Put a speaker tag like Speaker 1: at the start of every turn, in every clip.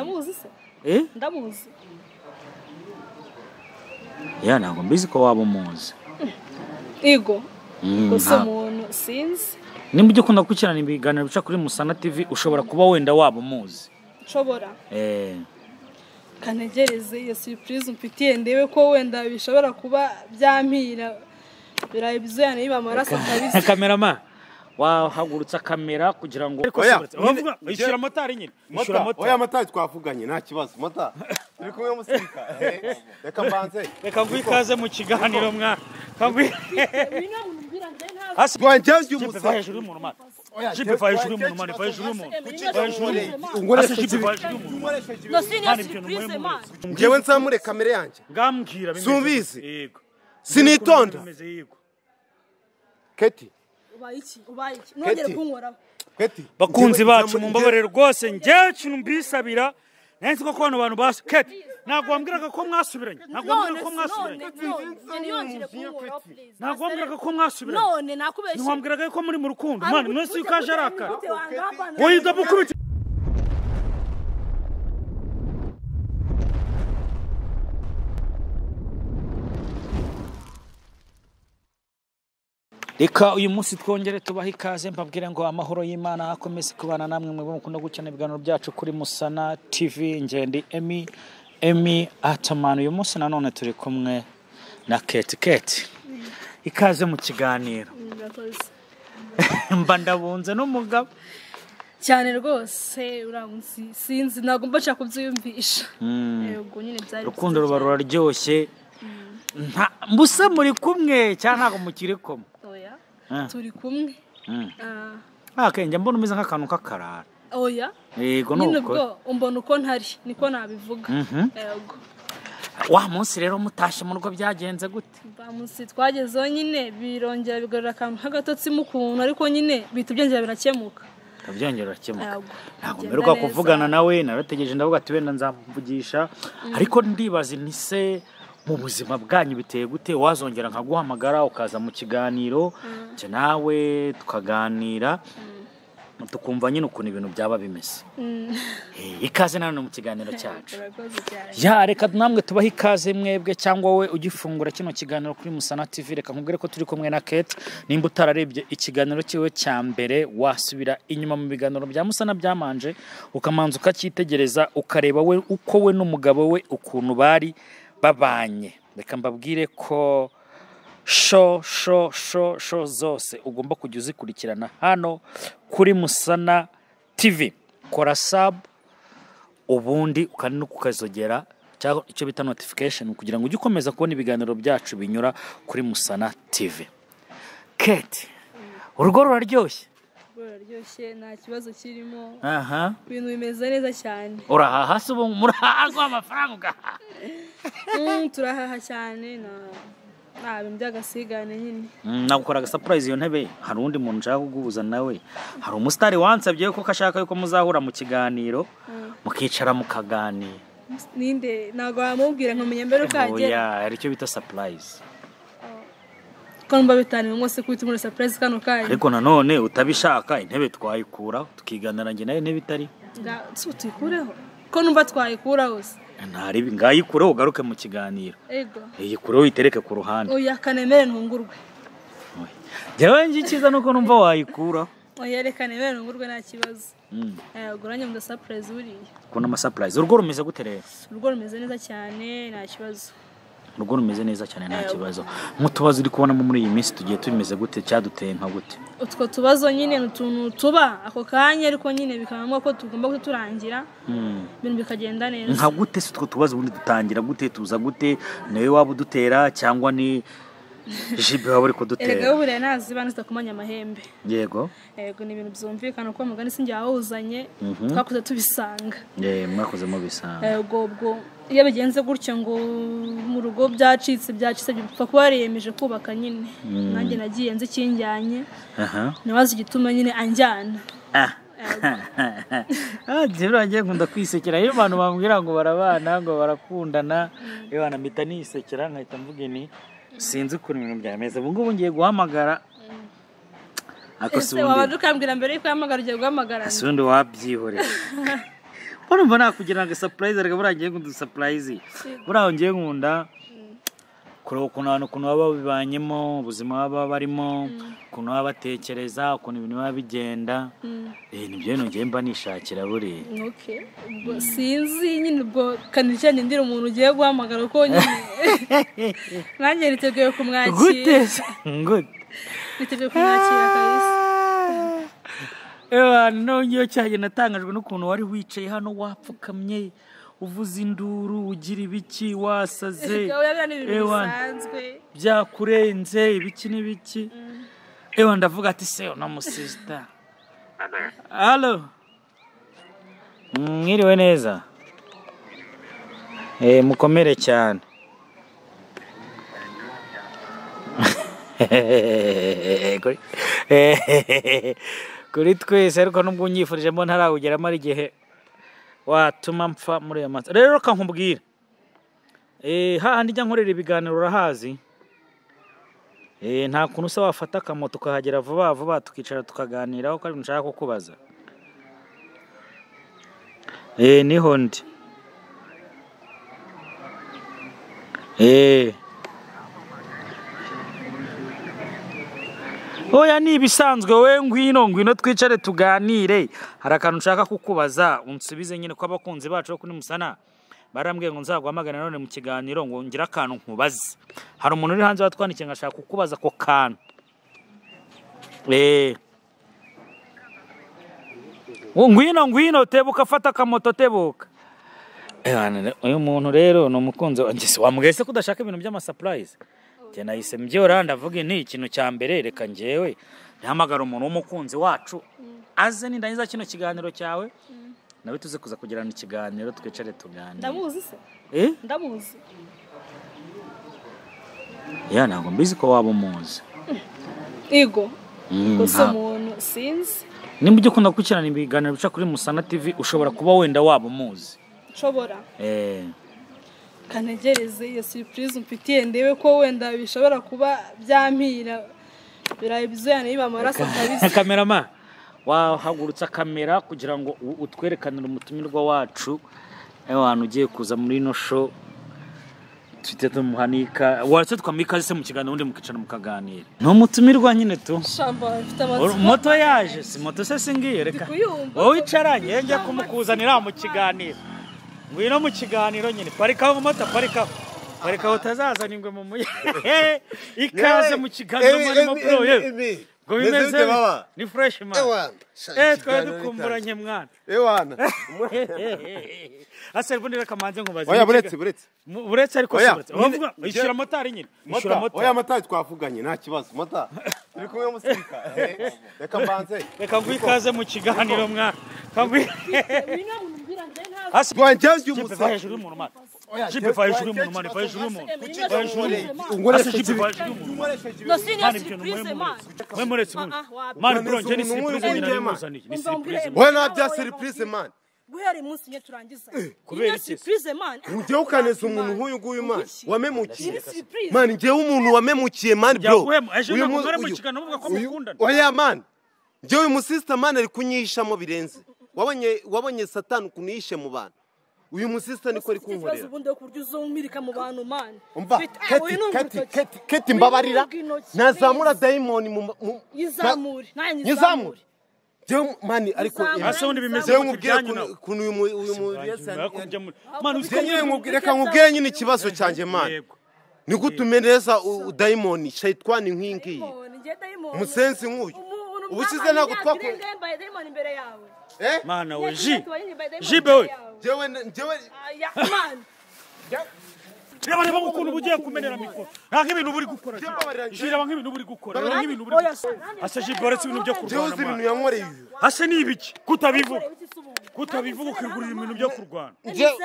Speaker 1: ndamuzi se
Speaker 2: eh
Speaker 1: ndamuzi
Speaker 2: ya ntabwo mbizi ko waba umuzi
Speaker 1: Ego
Speaker 2: Mm,
Speaker 1: gusa
Speaker 2: nta-
Speaker 1: umuntu sinzi
Speaker 2: nimba ujya ukunda gukurikirana ibiganiro bica kuri musana tv ushobora kuba wenda waba umuzi
Speaker 1: nshobora
Speaker 2: Eh,
Speaker 1: kanegereze iyo surprise mfitiye ndebe ko wenda bishobora kuba byampira birayi bizuyana yiba amaraso kabisa
Speaker 2: kamerama wahagurutsa kamera kugira ngo
Speaker 3: Oya,
Speaker 2: Wavuga,
Speaker 3: nyine-
Speaker 2: ishyura motari nyine ishyura
Speaker 3: mata oya
Speaker 2: motari
Speaker 3: mata twavuganye nta kibazo mata turi kumwe musirika reka mbanze
Speaker 2: reka nguhe ikaze mu kiganiro mwa kanguhe
Speaker 3: rwanjye uyu
Speaker 2: jipe vaye
Speaker 3: musa
Speaker 2: hejuru y'umuntu mani
Speaker 3: Oya,
Speaker 2: jipe vaye hejuru
Speaker 3: jipe
Speaker 2: y'umuntu mani vaye hejuru y'umuntu vaye hejuru y'umuntu Asa
Speaker 3: unkoresheje
Speaker 2: jipe
Speaker 3: ibi-
Speaker 2: vaye hejuru y'umuntu
Speaker 3: unkoresheje ibi-
Speaker 4: No, si niyo
Speaker 2: Mani, ibyo ni
Speaker 4: surprise,
Speaker 2: muri-
Speaker 4: man.
Speaker 3: njyewe nzamure kamere yanjye
Speaker 2: ngambwira bimeze
Speaker 3: Subizi.
Speaker 2: gute. yego
Speaker 3: sinitonda
Speaker 2: Bimeze yego
Speaker 3: keti
Speaker 1: ubaye iki ubaye iki nongere
Speaker 3: Keti.
Speaker 1: kunkoraho
Speaker 3: keti
Speaker 2: bakunzi
Speaker 3: Njyewe
Speaker 2: bacu
Speaker 3: nzamure-
Speaker 2: mumbabarire rwose njyewe ikintu mbisabira nansi ko kubona abantu basu keti ntabwo wambwiraga ko mwasubiranye ntabwo wambwiraga ko mwasubiranye ntabwo wambwiraga ko mwasubiranye
Speaker 4: none nakubeshye
Speaker 2: ntiwambwiraga ko muri mu rukundo mwana munsi yuko aje arakara
Speaker 1: arakara
Speaker 2: wowe ndamukubita reka uyu munsi twongere tubahe ikaze mbabwire ngo amahoro y'imana akomeze kubana namwe mwebwe mukunda gukina ibiganiro byacu kuri musana tv ngendi emi emi atamani uyu munsi nanone turi kumwe na keti keti ikaze mu kiganiro mba ndabunze n'umugabo
Speaker 1: cyane rwose uramutse sinzi ntabwo mba nshaka kubyiyumvisha yego nyine byari
Speaker 2: urukundo
Speaker 1: byiza
Speaker 2: ruba ruraryoshye nta mbuse muri kumwe cyangwa ntabwo mukiri kumwe
Speaker 1: cyane. oya
Speaker 2: Ah.
Speaker 1: turi kumwe
Speaker 2: Mm.
Speaker 1: Ah,
Speaker 2: nta kenge mbona umeze nk'akantu k'akarara
Speaker 1: oya
Speaker 2: yego ni
Speaker 1: nyine
Speaker 2: ukuri
Speaker 1: ubwo umbona uko ntari niko nabivuga
Speaker 2: Mhm.
Speaker 1: yego
Speaker 2: wa munsi rero mutashye mu rugo byagenze gute
Speaker 1: bamusi twagezeho nyine birongera bigarura akantu k'agatotsi mu kuntu ariko nyine bihita byongera birakemuka
Speaker 2: urabyongera urakemuka
Speaker 1: Ntabwo.
Speaker 2: ntabwo
Speaker 1: Bigenda
Speaker 2: mberwa
Speaker 1: neza.
Speaker 2: kuvugana nawe narategereje ndavuga ati wenda nzamuvugisha ariko ndibaza ni se mu buzima bwanyu biteye gute wazongera nkaguhamagara ukaza mu kiganiro njye nawe tukaganira tukumva nyine ukuntu ibintu byaba bimeze
Speaker 1: Mm.
Speaker 2: Eh, ikaze nanone mu kiganiro cyacu
Speaker 1: Urakoze cyane.
Speaker 2: ya reka namwe tubahe ikaze mwebwe cyangwa wowe ugifungura kino kiganiro kuri musana tv reka nkubwire ko turi kumwe na kate nimba utararebye ikiganiro cyiwe cya mbere wasubira inyuma mu biganiro bya musana byamanje ukamanza ukacyitegereza ukareba we uko we n'umugabo we ukuntu bari babanye reka mbabwire ko sho sho sho sho zose ugomba kujya uzikurikirana hano kuri musana tv kora sabu ubundi ukandi no kukazogera cyangwa icyo bita notification kugira ngo ujye ukomeza kubona ibiganiro byacu binyura kuri musana tv kate urugo ruraryoshye
Speaker 1: ruraryoshye nta kibazo kirimo
Speaker 2: aha
Speaker 1: ibintu bimeze neza cyane
Speaker 2: urahaha se ubu murahaha rwa amafaranga ugahaha
Speaker 1: Mm, turahaha cyane nta- nta bintu by'agasigane nyine
Speaker 2: Mm, nagukora agasapurayizi iyo ntebe hari undi muntu nshaka kuguhuza nawe hari umusitari wansabye ko ashaka yuko muzahura mu kiganiro mukicara mukaganira
Speaker 1: ninde ntabwo wamubwira nkamenya mbere uko yagera
Speaker 2: oya hari icyo bita sapurayizi
Speaker 1: ko numva bitanira mwose ko bituma surprise kano kanyu
Speaker 2: ariko nanone utabishaka intebe twayikuraho tukiganira njye nayo intebe itari
Speaker 1: Nga- si tuyikureho ko numva twayikuraho se
Speaker 2: ntaribi ngayikureho ugaruke mu kiganiro
Speaker 1: ego
Speaker 2: iyikureho uyitereke ku ruhande
Speaker 1: oya kanemere ntungurwe
Speaker 2: njyewe njye icyiza ni uko numva wayikuraho
Speaker 1: oya reka nemere ntungurwe nta kibazo
Speaker 2: Mm,
Speaker 1: yego nanjye muda surprise buriya
Speaker 2: kubona amasapurayizi urugo rumeze gute rero
Speaker 1: urugo rumeze neza cyane nta kibazo
Speaker 2: urugo rumeze neza cyane nta kibazo nk'utubazo uri kubonamo muri iyi minsi tugiye tumeze gute cyaduteye nka gute
Speaker 1: utwo tubazo nyine ni utuntu tuba ako kanya ariko nyine bikaba ngombwa ko tugomba kuturangira
Speaker 2: Mm,
Speaker 1: ibintu bikagenda neza
Speaker 2: nka gute si utwo tubazo ubundi dutangira gute tuza gute niwe waba udutera cyangwa ni jibe
Speaker 1: erega
Speaker 2: waba uri
Speaker 1: we
Speaker 2: kudutera
Speaker 1: buriya ntazi bana zitakumanya amahembe
Speaker 2: yego
Speaker 1: yego ni ibintu byumvikana kuko mugani sinjye wawuzanye
Speaker 2: Mhm.
Speaker 1: twakuze tubisanga
Speaker 2: Eh, mwakoze mubisanga
Speaker 1: yego ubwo iyo bigenze gutyo ngo mu rugo byacitse byacitse bipfa kuba yariyemeje kubaka nyine nanjye nagiye nzi ikinjyanye
Speaker 2: aha
Speaker 1: ntibazi igituma nyine anjyana
Speaker 2: Jero wanjye nkunda kwisekera iyo abantu bambwira ngo barabana ngo barakundana iyo abantu mpita nisekera nkahita mvuga ni sinzi ukuntu ibintu byameze ubu ngubu ngiye guhamagara
Speaker 1: ese waba
Speaker 2: akasundi
Speaker 1: dukambwira mbere yuko yahamagara ugiye guhamagara
Speaker 2: asundi wabyihorera urumva nakugira ngo sapurayizi ariko buriya ngiye nk'udusapurayizi buriya ngiye nkunda kureba ukuntu abantu ukuntu baba babibanyemo ubuzima baba barimo ukuntu baba batekereza ukuntu ibintu biba bigenda eh, nibyo bintu ngiye mba nishakira buriya
Speaker 1: Okay. ubwo sinzi nyine ubwo kanije nyendira umuntu ugiye guhamagara ko nyine nanjye niteguye kumwakira
Speaker 2: gute gute
Speaker 1: niteguye kumwakira kabisa
Speaker 2: ewa nongeyeho cyagiye natangajwe n'ukuntu wari wicaye hano wapfukamye uvuza induru ugira ibiki wasaze
Speaker 1: Erega buriya ni ibintu
Speaker 2: ewa
Speaker 1: bisanzwe
Speaker 2: byakurenze ibiki n'ibiki ewa ndavuga ati se uno musisita halo mwiriwe neza Eh, mukomere cyane kuri kuri twese ariko nubwo unyifurijemo ntarawugeramo ari igihe watuma mpfa muri ayo matsa rero reka nkubwire Eh, hahandi njya nkorera ibiganiro urahazi Eh, nta kuntu usa wafata akamoto ukahagera vuba vuba tukicara tukaganiraho ko ari ibintu nshaka kukubaza Eh, niho ndi Eh. oya ni ibisanzwe we ngwino ngwino twicare tuganire hari akantu nshaka kukubaza unsubize nyine ko abakunzi bacu bo kuri musana barambwiye ngo nzaguhamagare none mu kiganiro ngo ngire akantu nkubaze hari umuntu uri hanze watwandikiye ngo ashaka kukubaza ako kantu Eh. Ngo ngwino ngwino tebuka afata akamoto tebuka Eh, wane- uyu muntu rero ni umukunzi wanjye se wambwiye se ko udashaka ibintu by'amasapurayizi njye nahise mbyora ndavuga nti ikintu cya mbere reka njyewe ntihamagara umuntu w'umukunzi wacu aze nindangiza kino kiganiro cyawe nawe tuze kuza kugirana ikiganiro twicare tuganire
Speaker 1: ndamuzi se
Speaker 2: Eh?
Speaker 1: ndamuzi
Speaker 2: ya ntabwo mbizi ko waba umuzi
Speaker 1: ego
Speaker 2: Mm,
Speaker 1: gusa
Speaker 2: nta-
Speaker 1: umuntu sinzi
Speaker 2: nimba ujya ukunda gukurikirana ibiganiro bica kuri musana tv ushobora kuba wenda waba umuzi
Speaker 1: nshobora
Speaker 2: Eh,
Speaker 1: kanegereze iyo surprise mfitiye ndebe ko wenda bishobora kuba byampira birayi bizuyana yiba amaraso kabisa
Speaker 2: kamerama wahagurutsa kamera kugira ngo u- utwerekanire umutumirwa wacu abantu ugiye kuza muri ino show tujye tumuhanika waratse twamuha ikaze se mu kiganiro ubundi mukicara mukaganira ni umutumirwa nyine tu
Speaker 1: shamba mfite
Speaker 2: Uru-
Speaker 1: amatsiko
Speaker 2: moto yaje si moto se singiye reka
Speaker 1: kuyumva.
Speaker 2: wowe icaranye ye njya kumukuzanira mu kiganiro ngwino mu kiganiro nyine parikaho moto parikaho parikaho utazazana ingwe mu muyaga ikaze mu kiganiro mwarimo bro yewe ngo bimeze
Speaker 3: bite baba
Speaker 2: ni fresh man
Speaker 3: ewana
Speaker 2: eh twari dukumburanye mwana
Speaker 3: ewana
Speaker 2: ase ubundi reka manze nkubaze
Speaker 3: oya buretse buretse
Speaker 2: Mu- buretse ariko si
Speaker 3: Oya,
Speaker 2: buretse
Speaker 3: nyine-
Speaker 2: Uravuga, ishyura motari nyine ishyura
Speaker 3: mata
Speaker 2: motari
Speaker 3: oya mata twavuganye nta kibazo mata turi kumwe musirika reka mbanze
Speaker 2: reka ngwi ikaze mu kiganiro mwana kangwi ase
Speaker 3: rwanjyange
Speaker 2: jipe
Speaker 3: umusa
Speaker 2: vaye hejuru y'umuntu mwana jipe vaye hejuru y'umuntu mwana vaye hejuru y'umuntu vaye hejuru y'umuntu ase jipe vaye hejuru y'umuntu mwana ibyo ni mwe muretse mwe muretse mwe mwana bro njye ni
Speaker 3: Umuntu umwe
Speaker 2: siripurize nyina
Speaker 3: w'injema.
Speaker 2: nimuzaniye ni siripurize
Speaker 3: we nta bya serivisi mani
Speaker 1: guhera umunsi nyine turangiza
Speaker 2: Kubera
Speaker 1: kubera
Speaker 2: iki?
Speaker 1: surprise man
Speaker 3: njyewe ukaneza umuntu nk'uyu nguyu mani wamemukiye
Speaker 1: surprise
Speaker 3: mani njyewe umuntu wamemukiye mani bro
Speaker 2: Yaguhemu, ejo
Speaker 3: Uyu
Speaker 2: ntabwo
Speaker 3: mu-
Speaker 2: mwari mu
Speaker 3: uyu-
Speaker 2: kiganiro muvuga ko
Speaker 3: uyu-
Speaker 2: mukundana.
Speaker 3: oya mani njyewe uyu musisita mani ari kunyihishamo birenze wabonye wabonye satani ukuntu yihishe mu bantu uyu musisita niko ari kunkorera
Speaker 1: ubundi yo kurya uzumirika mu bantu man
Speaker 3: umva
Speaker 1: Ufite- ah,
Speaker 3: keti
Speaker 1: wowe ni
Speaker 3: keti
Speaker 1: urutoki.
Speaker 3: keti keti mbabarira
Speaker 1: Wowe ni urutoki.
Speaker 3: nazamura dayimoni mu ma- mu-
Speaker 1: Yizamure,
Speaker 3: na-
Speaker 1: nanjye
Speaker 3: nyizamure
Speaker 1: nyizamure.
Speaker 3: njyewe mani ariko
Speaker 1: Yizamure.
Speaker 2: ase ubundi bimeze
Speaker 3: njyewe
Speaker 2: gute
Speaker 3: nkubwire
Speaker 2: ibyanyu nawe
Speaker 3: ukuntu- ukuntu uyu mu- uyu mu Yesu yari-
Speaker 2: mwana
Speaker 3: Njye
Speaker 2: uziko
Speaker 3: nyine nkubwire- reka nkubwire nyine ikibazo cyanjye mani ni gute umeneza u- udayimoni shayitwani nk'iyi ngiyi umusensi nk'uyu ubushize ntabwo twakoze eh
Speaker 2: mwana we ji jibe we
Speaker 3: njyewe njyewe
Speaker 2: reba reba ukuntu uba ugiye kumenera mikoro nta nk'ibintu uba uri gukora ji
Speaker 3: Mbabarira, njye-
Speaker 2: ji reba nk'ibintu uba uri gukora reba nk'ibintu uba uri gukora ase jibe uretse ibintu byo
Speaker 3: njyewe uzi
Speaker 2: kurwana
Speaker 3: ibintu
Speaker 2: mwana
Speaker 3: yankoreye uyu
Speaker 2: ase ni ibiki kutabivuga kutabivuga ukigurira ibintu byo kurwana
Speaker 3: Njyewe-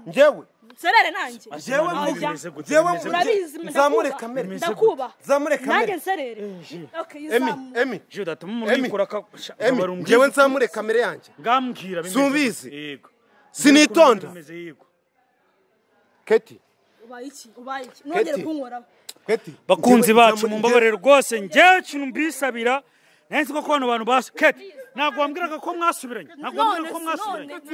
Speaker 3: njyewe
Speaker 1: serere nanjye
Speaker 2: Njyewe
Speaker 1: Ajya.
Speaker 2: nkubwire bimeze gute,
Speaker 3: Njyewe
Speaker 2: bimeze gute.
Speaker 1: urabizi ndakuba.
Speaker 3: Zamure kamere.
Speaker 1: ndakuba
Speaker 3: Zamure kamere.
Speaker 1: nanjye nserere Okay,
Speaker 3: emi
Speaker 1: izamure.
Speaker 3: emi
Speaker 2: ji udatuma umuntu
Speaker 3: Emi.
Speaker 2: yikora akabasha
Speaker 3: emi njyewe nzamure kamere yanjye
Speaker 2: ngambwira bimeze
Speaker 3: Subizi.
Speaker 2: gute. yego
Speaker 3: sinitonda
Speaker 2: Bimeze yego
Speaker 3: keti
Speaker 1: ubaye iki ubaye iki nongere
Speaker 3: Keti.
Speaker 1: kunkoraho
Speaker 3: keti
Speaker 2: bakunzi
Speaker 3: Njyewe
Speaker 2: bacu
Speaker 3: nzamure-
Speaker 2: mumbabarire rwose njyewe ikintu mbisabira nansi ko abantu bantu basi keti ntabwo wambwiraga ko mwasubiranye ntabwo wambwiraga ko mwasubiranye ntabwo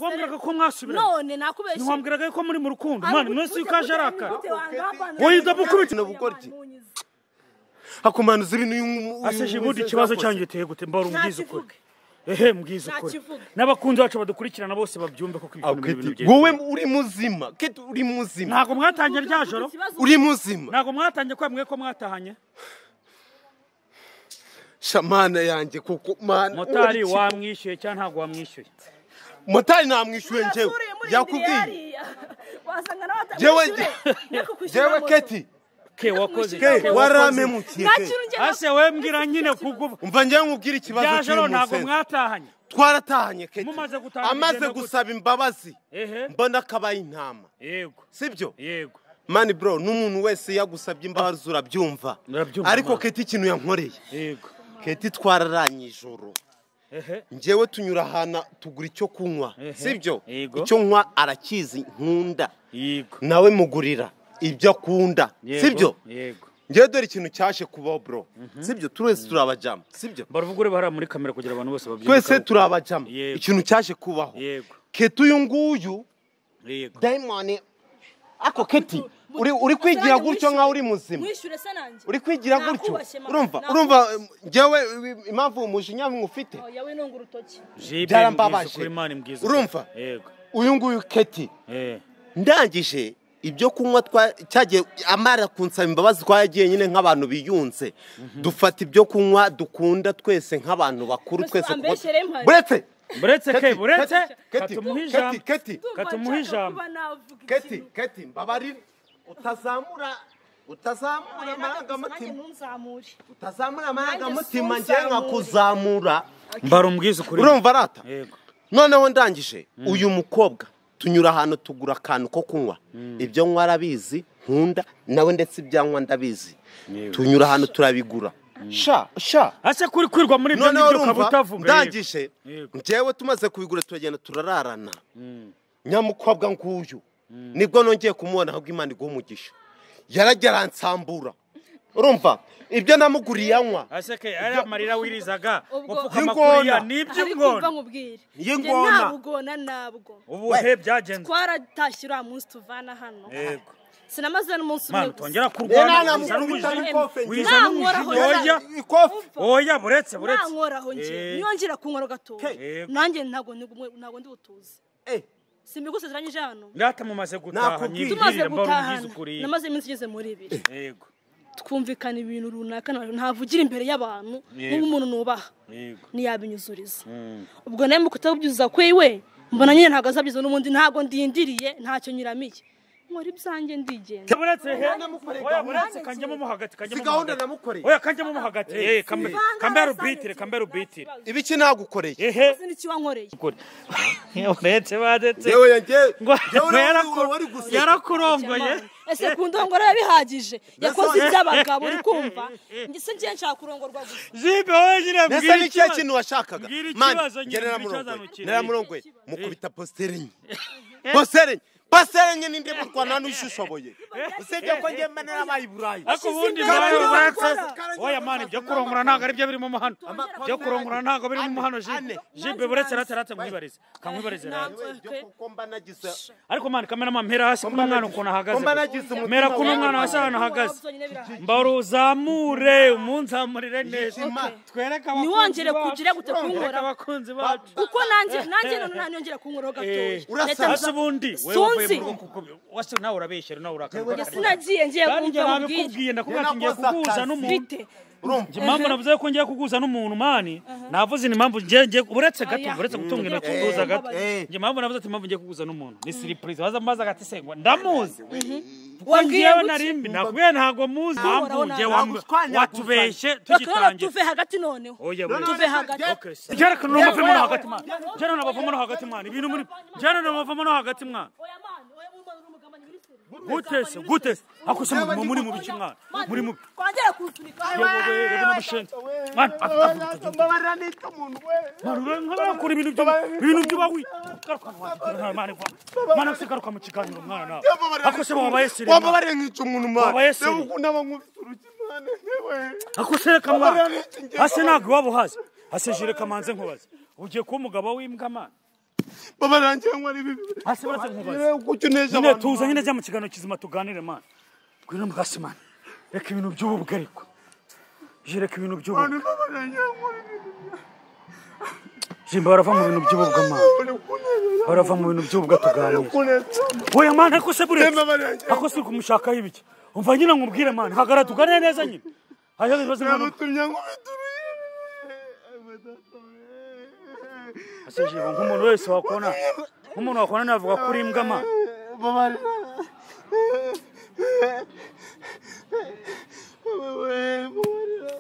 Speaker 2: wambwiraga ko mwasubiranye
Speaker 1: none nakubeshye
Speaker 2: ntiwambwiraga ko muri mu rukundo mwana umunsi w'ikaje arakara
Speaker 1: woyida
Speaker 3: gukubita hakumanuza ibintu
Speaker 2: aseje ubundi ikibazo cyanjye giteye gute mbara umbwiza ukuri ehe mbwiza ukuri
Speaker 1: Ntakivuga.
Speaker 2: n'abakunzi bacu badukurikirana bose babyumve ko kwikunda muri ibintu byiza
Speaker 3: wowe uri muzima keti uri muzima
Speaker 2: ntabwo mwatangiye rya joro
Speaker 3: uri muzima
Speaker 2: ntabwo mwatangiye kwemwe ko mwatahanye
Speaker 3: shamana yanjye kuko mana
Speaker 2: motari wamwishyuye cyangwa ntabwo wamwishyuye
Speaker 3: motari namwishyuye njyewe yakubwiye Jewe- njyewe keti
Speaker 2: ke wakoze
Speaker 3: ke
Speaker 2: Ke,
Speaker 3: waramemukiye ke
Speaker 2: ase we mbwira nyine kubwo
Speaker 3: umva njyewe nkubwire ikibazo
Speaker 2: rya joro
Speaker 3: cy'uyu
Speaker 2: ntabwo
Speaker 3: musensi
Speaker 2: mwatahanye
Speaker 3: twaratahanye keti
Speaker 2: Mumaze gutahana
Speaker 3: amaze
Speaker 2: bigenda gute?
Speaker 3: gusaba imbabazi
Speaker 2: ehe
Speaker 3: mbona akabaye intama
Speaker 2: yego
Speaker 3: sibyo
Speaker 2: yego
Speaker 3: mani bro n'umuntu wese yagusabye imbabazi urabyumva
Speaker 2: Urabyumva,
Speaker 3: ariko
Speaker 2: mama.
Speaker 3: keti ikintu yankoreye
Speaker 2: yego
Speaker 3: keti twararanye ijoro
Speaker 2: ehe
Speaker 3: njyewe tunyura ahantu tugura icyo kunywa
Speaker 2: Ehe.
Speaker 3: sibyo
Speaker 2: Yego.
Speaker 3: icyo nywa arakizi nkunda
Speaker 2: yego
Speaker 3: nawe mugurira ibyo akunda
Speaker 2: Yego,
Speaker 3: sibyo
Speaker 2: yego
Speaker 3: njyewe dore ikintu cyaje kubaho bro sibyo twese turabajama sibyo
Speaker 2: baravuga uri bara muri kamera kugira abantu bose babyumve
Speaker 3: twese turabajama
Speaker 2: Yego.
Speaker 3: ikintu cyaje kubaho
Speaker 2: yego
Speaker 3: keti uyu nguyu
Speaker 2: yego
Speaker 3: dayimoni ako keti uri uri kwigira gutyo nkaho uri muzima
Speaker 1: mwishyure se nanjye
Speaker 3: uri kwigira gutyo
Speaker 1: Nakubashye, mama.
Speaker 3: urumva
Speaker 1: Nakubashye.
Speaker 3: urumva njyewe impamvu umujinya ufite
Speaker 1: Oya we nunga urutoki
Speaker 2: jibe
Speaker 3: Byarambabaje.
Speaker 2: mbwiza ukuri, Imana imbwiza ukuri.
Speaker 3: Urumva?
Speaker 2: yego
Speaker 3: uyu nguyu keti
Speaker 2: eh
Speaker 3: ndangije ibyo kunywa twa cyagiye amara kunsaba imbabazi twagiye nyine nk'abantu biyunze dufata ibyo kunywa dukunda twese nk'abantu bakuru
Speaker 1: Mbese
Speaker 3: twese kuko-
Speaker 1: wambeshyere mpari.
Speaker 3: buretse
Speaker 2: buretse ke
Speaker 3: Keti,
Speaker 2: buretse
Speaker 3: Keti,
Speaker 2: katumuha
Speaker 3: Keti,
Speaker 2: ijambo
Speaker 3: Keti,
Speaker 2: katumuha ijambo
Speaker 3: keti keti mbabarira utazamura utazamura amarangamutima utazamura amarangamutima njye nkakuzamura
Speaker 2: mbara umbwiza ukuri
Speaker 3: urumva arata
Speaker 2: yego
Speaker 3: noneho ndangije uyu mukobwa tunyura ahantu tugura akantu ko kunywa ibyo nywa arabizi nkunda nawe ndetse ibyanywa ndabizi tunyura ahantu turabigura sha sha
Speaker 2: ase kuri kwirwa muri ibyo
Speaker 3: noneho
Speaker 2: ngibyo ukaba
Speaker 3: urumva
Speaker 2: utavuga yego.
Speaker 3: ndangije
Speaker 2: Yego.
Speaker 3: njyewe tumaze kubigura turagenda turararana nyamukobwa nguyu nibwo nongeye kumubona ahubwo imana iguha umugisha yaragera ansambura urumva ibyo namuguriye anywa
Speaker 2: ase ke ari amarira wirizaga
Speaker 1: Ubwo-
Speaker 2: wapfukama
Speaker 3: Y'ingona.
Speaker 2: kuriya ni
Speaker 1: iby'ingona
Speaker 2: iby'ingona
Speaker 1: nkubwire
Speaker 3: Y'ingona.
Speaker 1: Njye ntabugona nabwo
Speaker 2: ubuhe byagenze
Speaker 1: twaratashye uriya munsi tuvana hano
Speaker 2: yego
Speaker 1: sinamaze n'umunsi umwe
Speaker 2: mana
Speaker 1: gusa
Speaker 2: utongera kurwana
Speaker 3: Nena,
Speaker 2: wiza
Speaker 3: namukubita
Speaker 2: n'umujinya
Speaker 3: n'ikofe njye.
Speaker 2: wiza n'umujinya
Speaker 1: Nankoraho
Speaker 2: oya
Speaker 1: njye.
Speaker 3: ikofi
Speaker 2: oya buretse buretse
Speaker 1: nankoraho njye
Speaker 2: Eh.
Speaker 1: niyo ngira kunkora gatoya
Speaker 2: Yego.
Speaker 1: nanjye ntabwo ndi ntabwo ndi butuze
Speaker 3: Eh,
Speaker 1: simbiguse zirangije hano
Speaker 2: ngata mumaze gutaha
Speaker 3: Nakubwiye.
Speaker 1: tumaze
Speaker 2: nyibwirira mbara
Speaker 1: gutahana
Speaker 2: umbwiza ukuri
Speaker 1: namaze iminsi igeze muri ibiri
Speaker 2: yego
Speaker 1: twumvikana ibintu runaka nta- ntavugira imbere y'abantu
Speaker 2: Yego.
Speaker 1: nk'umuntu nubaha
Speaker 2: yego
Speaker 1: ntiyabinyuzuriza
Speaker 2: Mm.
Speaker 1: ubwo nawe mu kutabibyuza kwiwe mbona nyine ntabwo azabyiza n'ubundi ntabwo ndindiriye ntacyo nyiramiye nkora ibyanjye ndigenza
Speaker 2: buretse he
Speaker 3: namukoreye
Speaker 2: oya
Speaker 3: gahunda.
Speaker 2: buretse kanjyemo mo hagati
Speaker 3: si
Speaker 2: kanjyemo mo
Speaker 3: gahunda
Speaker 2: hagati.
Speaker 3: namukoreye
Speaker 2: oya kanjyemo mo hagati eh kambe kambe rubitire kambe rubitire
Speaker 3: ibiki nagukoreye
Speaker 2: ehe
Speaker 1: Sinzi icyo wankoreye
Speaker 2: ukuri buretse badetse
Speaker 3: yewe yanjye
Speaker 2: ngo
Speaker 3: yewe
Speaker 2: yaraku-
Speaker 3: wari guseka
Speaker 2: yarakurongoye
Speaker 1: ese ku ndongora biba bihagije yakoze iby'abagabo uri kumva ndetse ngiye nshaka kurongorwa gusa
Speaker 2: jibe wowe nyine
Speaker 3: mbese
Speaker 2: mbwira
Speaker 3: ni cyo
Speaker 2: ikibazo.
Speaker 3: kintu washakaga
Speaker 2: Mbwira
Speaker 3: mani
Speaker 2: ikibazo nyine,
Speaker 3: ngere
Speaker 2: mbwira
Speaker 3: namurongoye
Speaker 2: ikibazo
Speaker 3: naramurongoye mukubita positeri enye positeri enye positeri enye ninde murwana n'ushishoboye usibye ko njye mba narabaye i burayi
Speaker 2: ariko ubundi
Speaker 1: imbere
Speaker 2: nawe
Speaker 1: y'uwo
Speaker 2: uretse
Speaker 3: ukora.
Speaker 2: oya mani ibyo kurongora ntabwo ari byo birimo mu hano ibyo kurongora ntabwo birimo mu hano
Speaker 3: Ane,
Speaker 2: jibe
Speaker 3: ane.
Speaker 2: jibe buretse aratarate mwibarize kamwibarize rero
Speaker 1: Ntabwo-
Speaker 3: Ibyo kuko mba nagize
Speaker 2: ariko mani kamera mama mpera hasi kuri umwana ukuntu ahagaze
Speaker 3: Kumba nagize umutima
Speaker 2: mera kuri
Speaker 3: wawe.
Speaker 2: umwana hasi ahantu ahagaze
Speaker 1: Byonyine birahari.
Speaker 2: mbaruzamure umunzamurire neza
Speaker 3: Ishema.
Speaker 2: twereke
Speaker 1: Ntiwongere
Speaker 2: bacu.
Speaker 1: kugira gute
Speaker 2: Twereke
Speaker 1: kunkora.
Speaker 2: abakunzi bacu
Speaker 1: kuko nanjye nanjye none ntanyongera kunkuraho
Speaker 2: Eh,
Speaker 1: gatoya
Speaker 3: urasa-
Speaker 1: Leta-
Speaker 2: hasi ubundi wewe uvuye mu
Speaker 1: Sunzi.
Speaker 2: rugo kuko wasi nawe urabeshyera nawe
Speaker 1: Njye
Speaker 2: urakara
Speaker 1: sinagiye ngiye
Speaker 2: kandi njye
Speaker 1: kumva mubwire
Speaker 2: nabikubwiye ndakubwira ati ngiye kuguhuza n'umuntu
Speaker 1: mfite
Speaker 3: urumva
Speaker 2: impamvu navuze ko ngiye kuguza n'umuntu mani navuze ni impamvu ngiye ngiye uretse gato
Speaker 1: Oya.
Speaker 2: uretse gutunga intoki
Speaker 1: Eh,
Speaker 2: kuguza gato
Speaker 3: eh.
Speaker 2: njye impamvu navuze ati impamvu ngiye kuguza n'umuntu ni siripurize waza maze agati se ngo ndamuzi kuko
Speaker 1: Wabwiye
Speaker 2: ngewe
Speaker 1: gutya?
Speaker 2: nari mbi nakubwiye ntago muzi impamvu njye
Speaker 3: ntabwo
Speaker 2: wambu-
Speaker 3: utwanya
Speaker 2: watubeshye
Speaker 1: bakaba
Speaker 2: tugitangira
Speaker 1: tuve hagati noneho
Speaker 2: oya
Speaker 3: None-
Speaker 2: buri
Speaker 1: tuve hagati
Speaker 3: Okay, se.
Speaker 2: Jana no muvemo no hagati mwana. Jana no bavamo no hagati mwana. Ibintu muri Jana no bavamo no hagati mwana. Gute se gute se. Akusema muri muri mu biki mwana. Muri mu
Speaker 1: twongere kuwusunika
Speaker 2: reba n'amashenzi. Mwana afite
Speaker 3: mbabarira n'icyo umuntu we
Speaker 2: nk'abakora ibintu byo ibintu byo bawi. Garuka mwana. Mwana mwana. Mwana se garuka mu kiganiro mwana nawe. Akose babaye sirima.
Speaker 3: wambabarira nk'icyo umuntu mwana
Speaker 2: Wabaye sirima.
Speaker 3: ukunda abamwubita urugi mwana
Speaker 2: ako sereka mwana hasi ntabwo waba uhazi hasi jire kamanze nkubaze ugiye kuba umugabo w'imbwa mwana
Speaker 4: baba nanjye nkora ibi
Speaker 2: hasi maze nkubaze
Speaker 4: rero kuko uneje
Speaker 2: nyine
Speaker 4: abantu
Speaker 2: tuza nyine jya mu kiganiro kizima tuganire mwana ngwino hasi mwana reka ibintu by'ubu bwariko jereka ibintu by'ubu
Speaker 4: abantu baba nanjye nkora ibi
Speaker 2: jimba barava mu bintu by'ububwa mwana
Speaker 4: uri kunezeza
Speaker 2: barava mu bintu by'ububwa tuganire
Speaker 4: kuneza
Speaker 2: oya mwana ako se buretse
Speaker 4: Temba barangije.
Speaker 2: ako si kumushakaho ibiki umva nyine nkubwire mwana hagara tuganire neza nyine hajya ibibazo mwana
Speaker 4: yamutumye ngo bituruye
Speaker 2: asije nk'umuntu wese wakona nk'umuntu wakona navuga kuri imbwa mwana
Speaker 4: baba babarira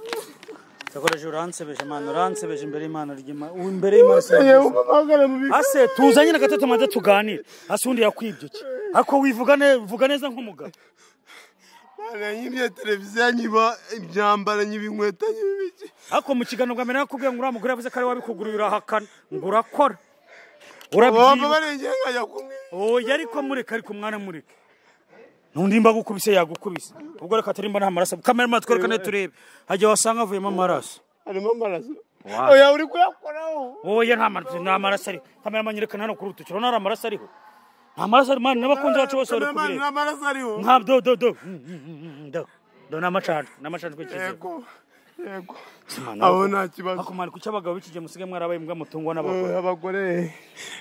Speaker 2: sakoresha uransebeje mwana uransebeje imbere y'imana ry'imana ubu imbere y'imana
Speaker 4: yewe
Speaker 2: sinabyiza.
Speaker 4: mpamagara mu bigo
Speaker 2: ase tuzanye na gatatu maze tuganire hasi undi yakwibye iki ako wivuga ne- vuga neza nk'umugabo
Speaker 4: nyibye televiziyo nyiba imyambaro nyiba inkweto nyiba ibiki
Speaker 2: ako mu kiganiro bwa mbere nakubwiye ngo uriya mugore yavuze ko ari we wabikuguriye urahakana ngo urakora
Speaker 4: baba
Speaker 2: urabyibuka
Speaker 4: barengeye nkajya kumwe
Speaker 2: oya ariko mureka ariko umwana mureka n'undi mba agukubise yagukubise ubwo reka turimba nta maraso kamera mara twereka ne turebe hajya wasanga havuyemo amaraso
Speaker 4: harimo amaraso
Speaker 2: Wow.
Speaker 4: oya uri kuyakoraho
Speaker 2: oya nta maraso nta maraso ariho kamera manyerekana hano kuri urutoki urabona hari amaraso ariho nta maraso ariho mwana n'abakunzi bacu bose bari kubireba
Speaker 4: nta maraso ariho
Speaker 2: nka do do do Mm, mm, mm, mm, do do n'amacana n'amacana tw'ikizeho
Speaker 4: yego yego
Speaker 2: Simana,
Speaker 4: abo
Speaker 2: ahubwo-
Speaker 4: nta kibazo
Speaker 2: akumara kuki abagabo b'iki gihe musigaye mwarabaye imbwa mutungwa
Speaker 4: Eh,
Speaker 2: n'abagore
Speaker 4: abagore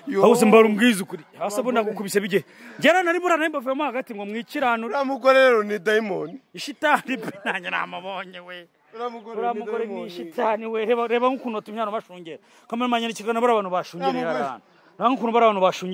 Speaker 4: yo
Speaker 2: aho uzi mbara umbwiza ukuri hasi abo nagukubise bige ngera nari burana mbavuyemo hagati ngo mwikiranure
Speaker 4: uriya mugore rero ni dayimoni
Speaker 2: ishitani pe nanjye namubonye we
Speaker 4: uriya mugore
Speaker 2: uriya
Speaker 4: ni
Speaker 2: mugore ni
Speaker 4: dayimoni.
Speaker 2: ishitani we reba reba nk'ukuntu batumye abantu bashungera kamera manyerekana bari abantu bashungera
Speaker 4: Uriya mugore-
Speaker 2: abantu reba nk'ukuntu bari abantu bashungera